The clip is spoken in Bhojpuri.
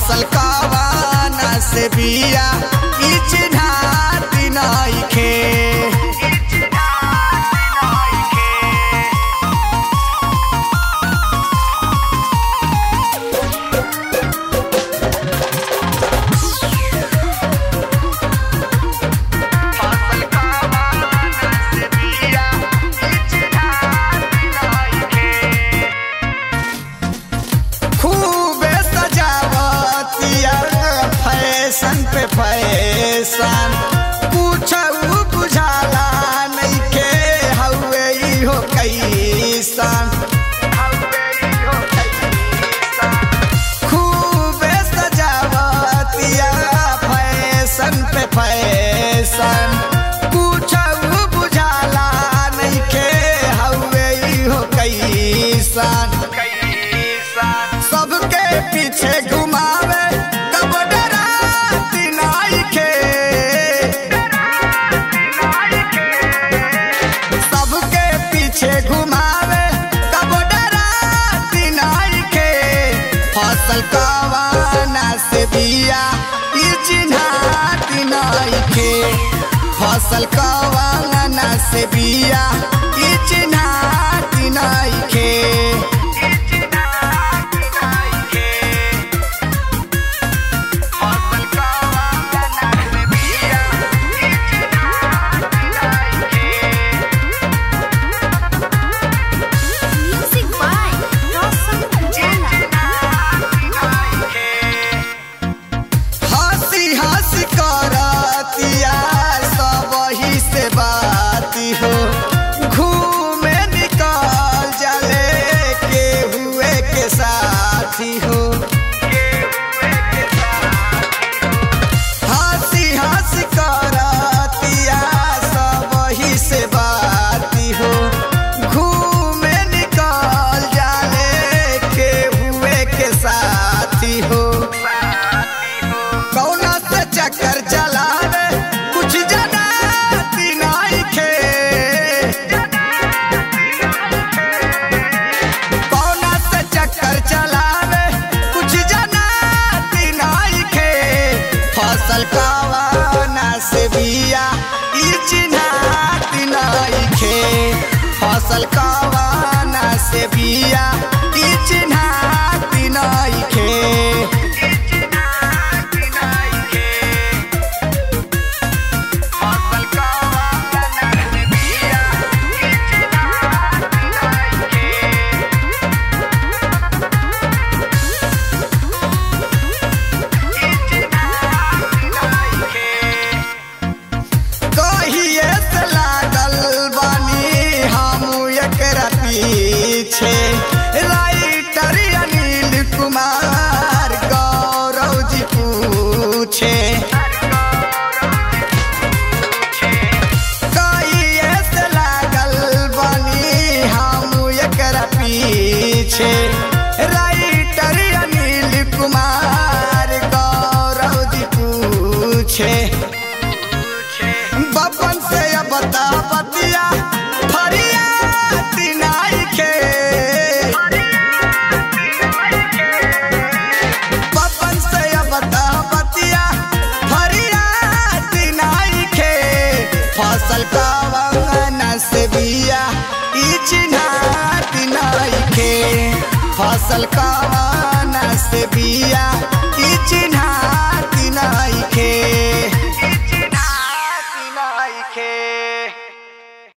फसल कवाना से बिया ई चिन्हाती नइखे खूबे सजावतिया फैशन पे फैशन कुछ बुझाला नइखे हउए इहो कैसन खूबे सजावतिया फैशन पे फैशन कुछ बुझाला नइखे हउए इहो कैसन सबके पीछे घुमावे कब डराती नइखे सबके पीछे घुमावे कब डराती नइखे फसल कवाना से बिया ई चिन्हाती नइखे फसल कवाना से बिया ई चिन्हाती नइखे Music by Roshan Jana. हंसी हंसी करतिया सब ही से बाती हो घूमे निकल जाले के हुए के साथी हो हंसी हंसी करतिया सब ही से बाती हो घूमे निकल जाले के हुए के साथी हो कौना से चक्कर चलावे कुछ जनाती नइखे कौना से चक्कर चलावे कुछ जनाती नइखे फसल कवाना से बिया ई चिन्हाती नइखे फसल कवाना से बिया ई चिन्हाती नइखे कहिए से लागल बानी हम एकरा पीछे राइटर अनिल कुमार गौरव जी पूछे कहिए से लागल बानी हम एकरा पीछे राइटर अनिल कुमार गौरव जी पूछे बपन से अब बता बतिया फरियाती नइखे बपन से अब बता बतिया फरियाती नइखे फसल कवाना से बिया ई चिन्हाती नइखे फसल कवाना से बिया ई चिन्हाती नइखे